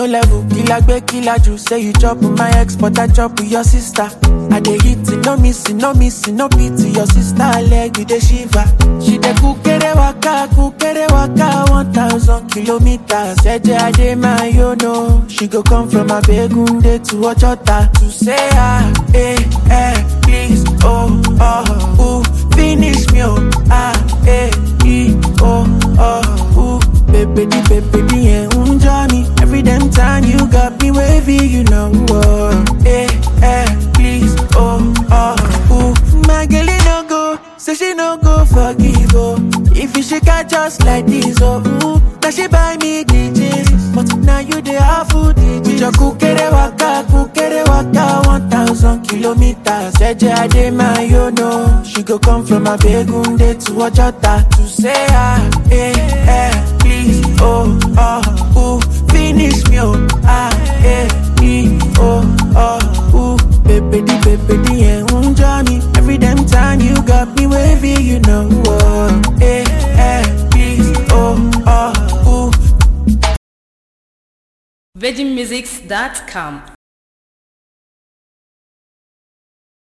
level, killer gbe killer ju. Say you chop with my ex, but I chop with your sister. I dey hit it, no missing, no missing, no pity. Your sister leg, you dey shiver. She dey kukere waka, kukere waka, one thousand kilometers. Eje ade my yo no. She go come from Abegunde to Ojota to say ah, eh, eh, please, oh, oh, ooh, finish me, oh, ah, eh, e, oh, oh, ooh, baby, di, baby, di, eh, unja me. Every damn time you got me wavy, you know, oh, eh, eh, please, oh, oh, ooh, my girl, it no go, say she no go forgive, oh, if you shake her just like this, oh, ooh, now she buy me DJs, but now you the half food DJs. With your kukere waka, kukere waka, one thousand kilometers. Eje ade my yo no, she go come from Abegunde to Ojota to say ah, eh, eh, please, oh, oh, ooh, finish me, oh, ah, eh, e, oh, oh, ooh, baby, di, baby, di, eh, unja me. Every damn time you got me wavy, you know, oh, eh, eh, please, oh, oh, ooh. VeggieMusics.com